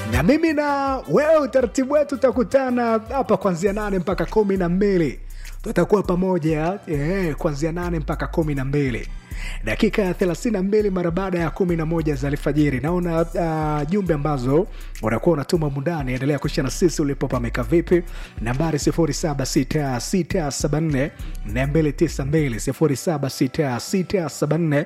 na mimi na wewe utaratibu wetu utakutana hapa kuanzia nane mpaka kumi na mbili tutakuwa pamoja eh, kuanzia nane mpaka kumi na mbili dakika ya 32 mara baada ya 11 za alfajiri naona uh, jumbe ambazo unakuwa unatuma mundani endelea kuisha na sisi ulipo pameka vipi nambari 76674 292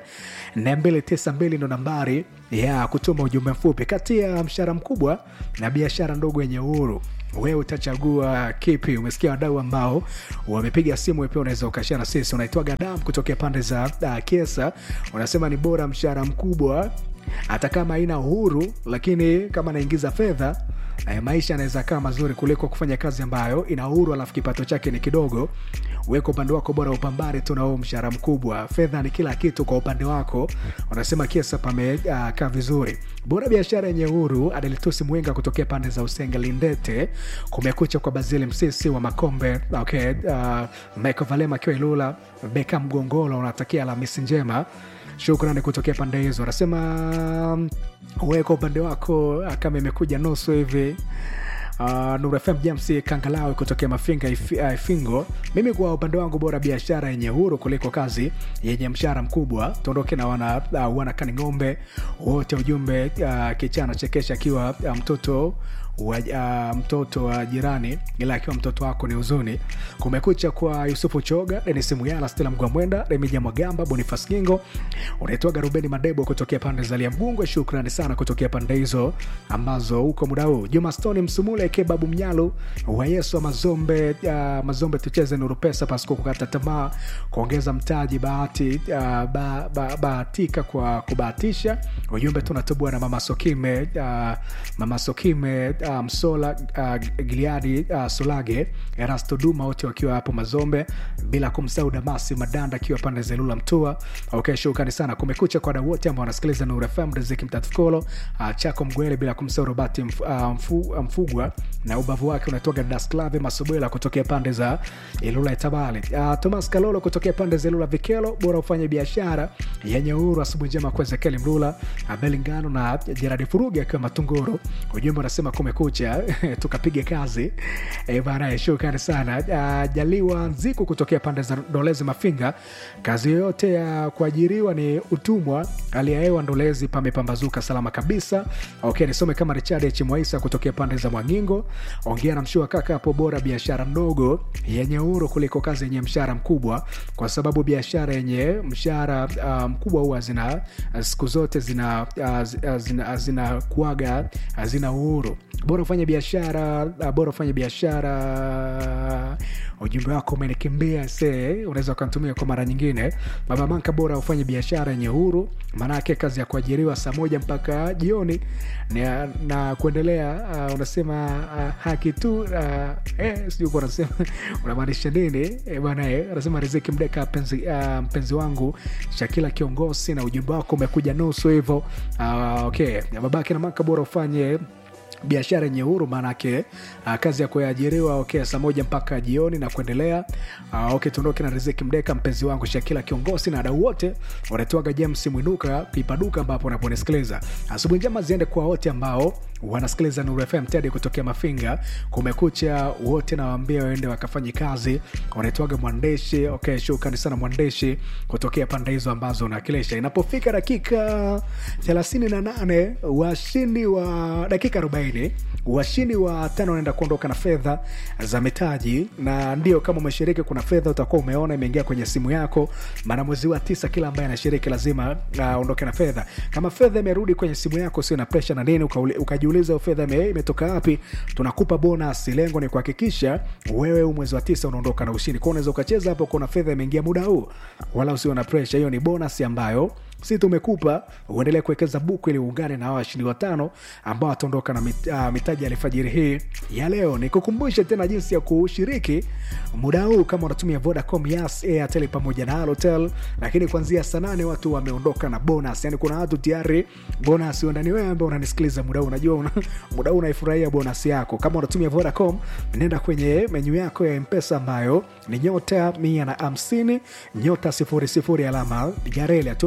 76674 ndo nambari ya kutuma ujumbe mfupi kati ya mshahara mkubwa na biashara ndogo yenye uhuru wewe utachagua kipi umesikia wadau ambao wamepiga simu pia unaweza ukashia na sisi unaitwaga dam kutokea pande za uh, kesa unasema ni bora mshahara mkubwa hata kama haina uhuru lakini kama anaingiza fedha eh, maisha yanaweza kaa mazuri kuliko kufanya kazi ambayo ina uhuru alafu kipato chake ni kidogo weka upande wako bora upambane tu na huo mshahara mkubwa fedha ni kila kitu kwa upande wako unasema kesa pamekaa uh, vizuri bora biashara yenye uhuru adelitusi mwenga kutokea pande za usenge lindete kumekucha kwa bazili msisi wa makombe okay, uh, michael valema akiwa ilula beka mgongolo unatakia alhamisi njema shukrani kutokea pande hizo anasema weka upande wako kama imekuja nusu hivi Uh, Nuru FM James Kangalawe kutokea Mafinga If- uh, Ifingo. Mimi kwa upande wangu bora biashara yenye huru kuliko kazi yenye mshahara mkubwa. Tuondoke na wana uh, wana kani ng'ombe wote, ujumbe uh, kichana chekesha akiwa uh, mtoto wa uh, mtoto wa jirani ila akiwa mtoto wako ni huzuni kumekucha kwa yusufu choga denis muyala stela mgwamwenda remija mwagamba bonifas gingo unaitwaga rubeni madebo kutokea pande za liambungwe shukrani sana kutokea pande hizo ambazo huko muda huu juma stoni msumule kebabu mnyalu wa yesu wa mazombe uh, mazombe tucheze nuru pesa pasiko kukata tamaa kuongeza mtaji bahati uh, ba, ba, bahatika kwa kubahatisha ujumbe tunatubua na mama sokime uh, mama sokime uh, msola uh, giliadi uh, solage erasto duma wote wakiwa hapo mazombe bila kumsahau damasi madanda akiwa pande zelula mtua okay, shukrani sana kumekucha kwa wadau wote ambao wanasikiliza nuru fm riziki mtatukolo uh, chako mgwele bila kumsahau robati mf, uh, mfu, uh, mfugwa na ubavu wake unatoka dasklave masubwela kutokea pande za ilula itabali uh, thomas kalolo kutokea pande za ilula vikelo bora ufanye biashara yenye uhuru asubuhi njema kwa ezekieli mlula abeli ngano na jeradi furugi akiwa matunguru ujumbe unasema kumekucha tukapiga kazi e, bana shukrani sana uh, jaliwa nziku kutokea pande za ndolezi mafinga kazi yoyote ya kuajiriwa ni utumwa hali ya hewa ndolezi pamepambazuka salama kabisa okay nisome kama richard chimwaisa kutokea pande za mwangingo ongea na mshua kaka hapo bora biashara ndogo yenye uhuru kuliko kazi yenye mshahara mkubwa kwa sababu biashara yenye mshahara uh, mkubwa huwa zina siku zote zina uh, zina, zina, zina kuaga zina uhuru bora ufanye biashara uh, bora ufanye biashara ujumbe wako umenikimbia se unaweza ukantumia kwa mara nyingine baba manka bora ufanye biashara yenye huru maanake kazi ya kuajiriwa saa moja mpaka jioni na, na kuendelea uh, unasema uh, haki tu uh, eh, sijui kuwa unasema unamaanisha nini eh, bwana eh, anasema riziki mdeka mpenzi, uh, mpenzi wangu shakila kiongozi na ujumbe wako umekuja nusu hivyo uh, okay babake na manka bora ufanye biashara yenye huru maanake uh, kazi ya kuajiriwa okay, saa moja mpaka jioni na kuendelea uh, okay, tuondoke na riziki mdeka mpenzi wangu shakila kiongozi na wadau wote wanatoaga james mwinuka pipaduka ambapo unaponisikiliza asubuhi njema ziende kwa wote ambao wanasikiliza nuru fm tedi kutokea mafinga kumekucha wote nawaambia waende wakafanye kazi wanaitwaga mwandeshi okay, shukrani sana mwandeshi kutokea pande hizo ambazo unawakilisha inapofika dakika 38 washindi wa dakika 40 washindi wa tano wanaenda kuondoka na fedha za mitaji na ndio kama umeshiriki kuna fedha utakuwa umeona imeingia kwenye simu yako maana mwezi wa tisa kila ambaye anashiriki lazima aondoke uh, na fedha kama fedha imerudi kwenye simu yako sio na presha na nini ukauli- ukajiuliza hiyo fedha ime- imetoka wapi tunakupa bonus lengo ni kuhakikisha wewe huu mwezi wa tisa unaondoka na ushindi kwao unaweza ukacheza hapo kuna fedha imeingia muda huu wala usiwe na presha hiyo ni bonus ambayo si tumekupa uendelee kuwekeza buku ili uungane na hawa washindi watano ambao wataondoka na mit, uh, mitaji ya alfajiri hii ya leo nikukumbushe tena jinsi ya kushiriki muda huu kama unatumia vodacom yas airtel pamoja na halotel lakini kuanzia saa nane watu wameondoka na bonus yani kuna watu tayari bonus ndani wewe ambao unanisikiliza muda huu unajua una, muda huu unaifurahia bonus yako kama unatumia vodacom nenda kwenye menyu yako ya mpesa ambayo ni nyota mia na hamsini nyota sifuri sifuri alama ya reli hatua unaofuatia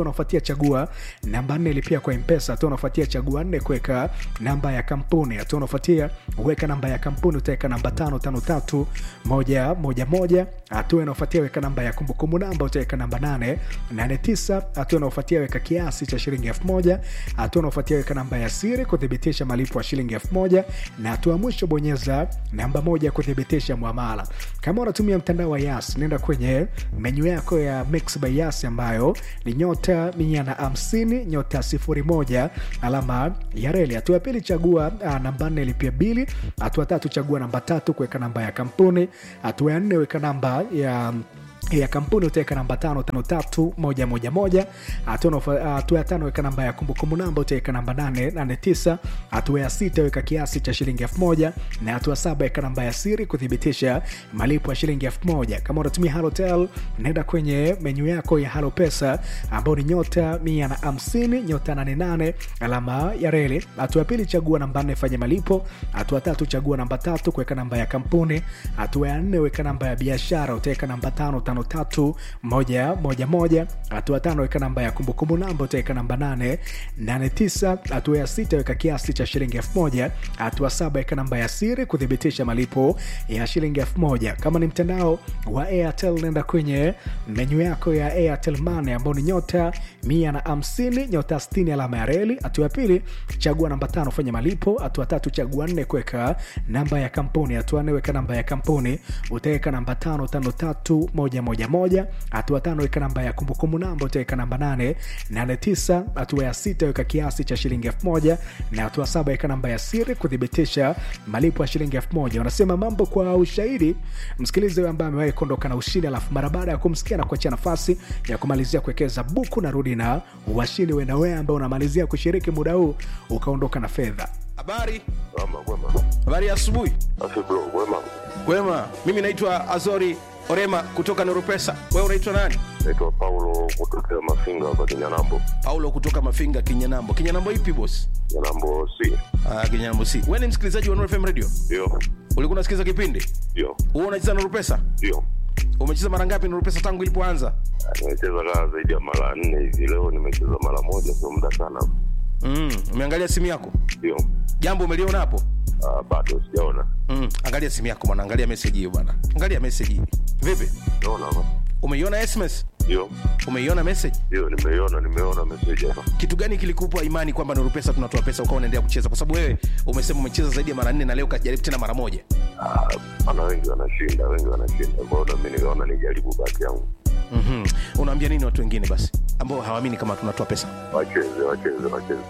chagua namba nne lipia kwa mpesa hatua unafuatia chagua nne kuweka namba ya kampuni hatua unafuatia weka namba ya kampuni utaweka namba tano tano tatu moja moja moja hatua inaofuatia weka namba ya kumbukumbu namba utaweka namba nane nane tisa hatua inaofuatia weka kiasi cha shilingi elfu moja hatua unaofuatia weka namba ya siri kuthibitisha malipo ya shilingi elfu moja na hatua ya mwisho bonyeza namba moja kuthibitisha mwamala kama unatumia mtandao wa yas nenda kwenye menyu yako ya mix by yas ambayo ni nyota mia na hamsini nyota sifuri moja alama ya reli hatua ya pili chagua uh, namba nne lipia bili hatua tatu chagua namba tatu kuweka namba ya kampuni hatua ya nne weka namba ya ya kampuni utaweka namba tano tano tatu moja moja moja hatua ya tano weka namba ya kumbukumbu namba utaweka namba nane nane tisa hatua ya sita weka kiasi cha shilingi elfu moja na hatua saba weka namba ya siri kuthibitisha malipo ya shilingi elfu moja kama unatumia halotel naenda kwenye menyu yako ya halo pesa ambao ni nyota mia na hamsini nyota nane nane alama ya reli hatua ya pili chagua namba nne fanya malipo hatua tatu chagua namba tatu kuweka namba ya kampuni hatua ya nne weka namba ya biashara utaweka namba tano tano tatu moja moja moja hatua tano weka namba ya kumbukumbu namba utaweka namba nane nane tisa hatua ya sita weka kiasi cha shilingi elfu moja hatua saba weka namba ya siri kuthibitisha malipo ya shilingi elfu moja kama ni mtandao wa airtel nenda kwenye menyu yako ya airtel mane ambao ni nyota mia na hamsini nyota stini alama ya reli hatua ya pili chagua namba tano fanya malipo hatua tatu chagua nne kuweka namba ya kampuni hatua nne weka namba ya kampuni utaweka namba tano tano tatu moja moja moja hatua tano weka namba ya kumbukumbu namba utaweka namba nane nane tisa hatua ya sita weka kiasi cha shilingi elfu moja na hatua saba weka namba ya siri kuthibitisha malipo ya shilingi elfu moja unasema mambo kwa ushahidi msikilizi huyo ambaye amewahi kuondoka na ushindi alafu mara baada ya kumsikia na kuachia nafasi ya kumalizia kuwekeza buku narudi na washindi wena wewe ambao unamalizia kushiriki muda huu ukaondoka na fedha habari Ama kwema. habari ya asubuhi Afi bro, kwema. kwema mimi naitwa azori orema kutoka noropesa wewe unaitwa nani Naitwa Paulo kutokea Mafinga hapa Kinyanambo. paulo kutoka mafinga kinyanambo kinyanambo ipi bos Kinyanambo C. ah, kinyanambo si wewe ni msikilizaji wa Nuru fm radio Ndio. ulikuwa unasikiliza kipindi Ndio. huo unacheza noropesa Ndio. umecheza mara ngapi noropesa tangu ilipoanza Ah, Nimecheza kaa zaidi ya mara nne hivi. Leo nimecheza mara moja, sio muda sana. mm, umeangalia simu yako Ndio. jambo umeliona hapo Ah, bado sijaona. mm, angalia simu yako bwana angalia meseji hiyo bwana angalia meseji hii vipi Naona hapa. umeiona sms Ndio. umeiona message Ndio, nimeiona, nimeona message hapa. kitu gani kilikupa imani kwamba nuru pesa tunatoa pesa ukawa unaendelea kucheza kwa sababu wewe umesema umecheza zaidi ya mara nne na leo ukajaribu tena mara moja Ah, ana wengi wanashinda, wengi wanashinda. Kwa hiyo na mimi nikaona nijaribu bahati yangu. mm-hmm. unaambia nini watu wengine basi ambao hawaamini kama tunatoa pesa Wacheze, wacheze, wacheze.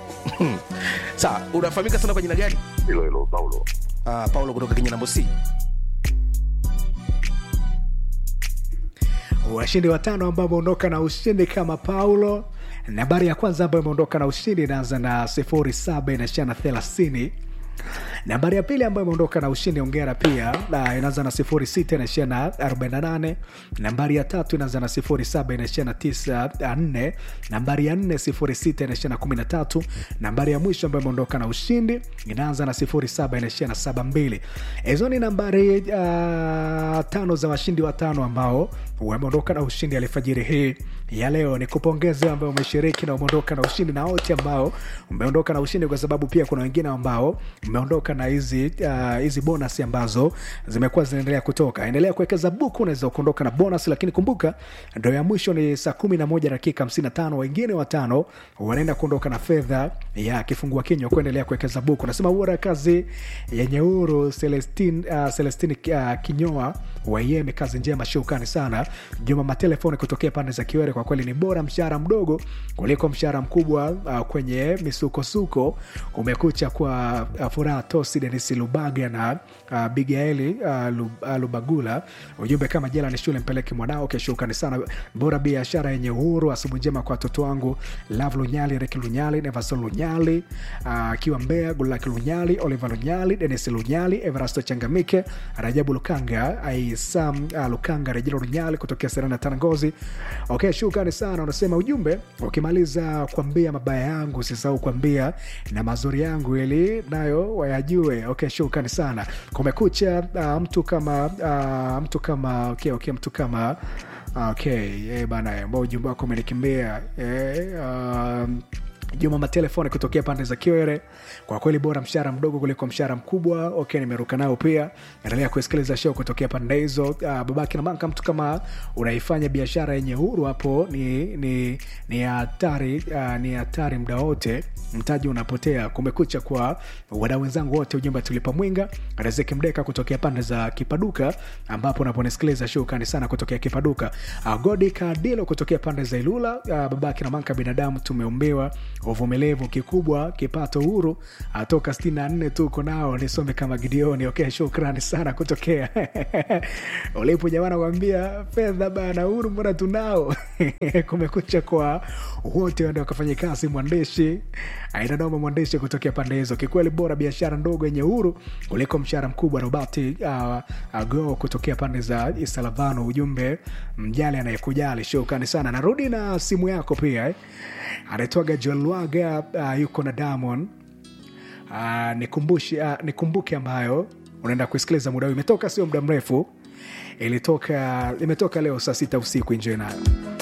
sawa unafahamika sana kwa jina gani Hilo hilo Paulo. uh, paulo kutoka kenya nambo c washindi watano ambao wameondoka na ushindi kama paulo nambari ya kwanza ambayo imeondoka na ushindi inaanza na sifuri saba inaishia na thelathini nambari ya pili ambayo imeondoka na ushindi ongera pia na inaanza na sifuri sita inaishia na 48 nambari ya tatu inaanza na sifuri saba inaishia na tisa nne nambari ya nne sifuri sita inaishia na kumi na tatu nambari ya mwisho ambayo imeondoka na ushindi inaanza na sifuri saba inaishia na saba mbili hizo ni nambari uh, tano za washindi watano ambao wameondoka na ushindi alfajiri hii ya leo ni kupongeza ambao umeshiriki na umeondoka na ushindi na wote ambao umeondoka na ushindi kwa sababu pia kuna wengine ambao umeondoka na hizi uh, hizi bonus ambazo zimekuwa zinaendelea kutoka endelea kuwekeza buku unaweza kuondoka na bonus lakini kumbuka ndo ya mwisho ni saa kumi na moja dakika hamsini na tano wengine watano wanaenda kuondoka na fedha ya kifungua kinywa kuendelea kuwekeza buku nasema bora kazi yenye uru celestin uh, celestin uh, kinyoa waieme kazi njema shukrani sana juma matelefoni kutokea pande za kiwere kwa kweli ni bora mshahara mdogo kuliko mshahara mkubwa uh, kwenye misukosuko kumekucha kwa uh, furaha tosi denis lubaga na uh, bigaeli uh, Lub, uh, lubagula ujumbe kama jela ni shule mpeleke mwanao keshukrani sana bora biashara yenye uhuru asubuhi njema kwa watoto wangu lav lunyali reki lunyali nevason lunyali akiwa uh, mbea gulaki lunyali oliver lunyali denis lunyali everasto changamike rajabu lukanga aisam uh, lukanga rejelo lunyali kutokea serana tanangozi okay shukrani sana unasema ujumbe ukimaliza kuambia mabaya yangu usisahau kuambia na mazuri yangu ili nayo wayajue okay shukrani sana kumekucha uh, mtu kama uh, mtu kama okay, okay, mtu kama okay eh, bana ambao ujumbe wako umenikimbia eh, um, juma matelefoni kutokea pande za kiwere kwa kweli bora mshahara mdogo kuliko mshahara mkubwa okay nimeruka nao pia endelea kusikiliza show kutokea pande hizo uh, babake na manka mtu kama unaifanya biashara yenye huru hapo ni ni ni hatari uh, ni hatari muda wote mtaji unapotea kumekucha kwa wadau wenzangu wote ujumbe tulipa mwinga riziki mdeka kutokea pande za kipaduka ambapo unaponisikiliza shukani sana kutokea kipaduka uh, godi kadilo kutokea pande za ilula uh, babake na manka binadamu tumeumbiwa uvumilivu kikubwa kipato huru uh, toka 64 tuko nao nisome kama gideoni okay shukrani sana kutokea ulipo jamana kwambia fedha bana huru mbona tunao kumekucha kwa wote wende wakafanya kazi mwandishi ainadoma mwandishi kutokea pande hizo kikweli bora biashara ndogo yenye huru kuliko mshahara mkubwa robati uh, uh, go kutokea pande za isalavano ujumbe mjali anayekujali shukrani sana narudi na simu yako pia eh. anaitwaga jolwaga uh, yuko na damon uh, nikumbushi uh, nikumbuke ambayo unaenda kuisikiliza muda huu imetoka sio muda mrefu ilitoka imetoka leo saa sita usiku injoi nayo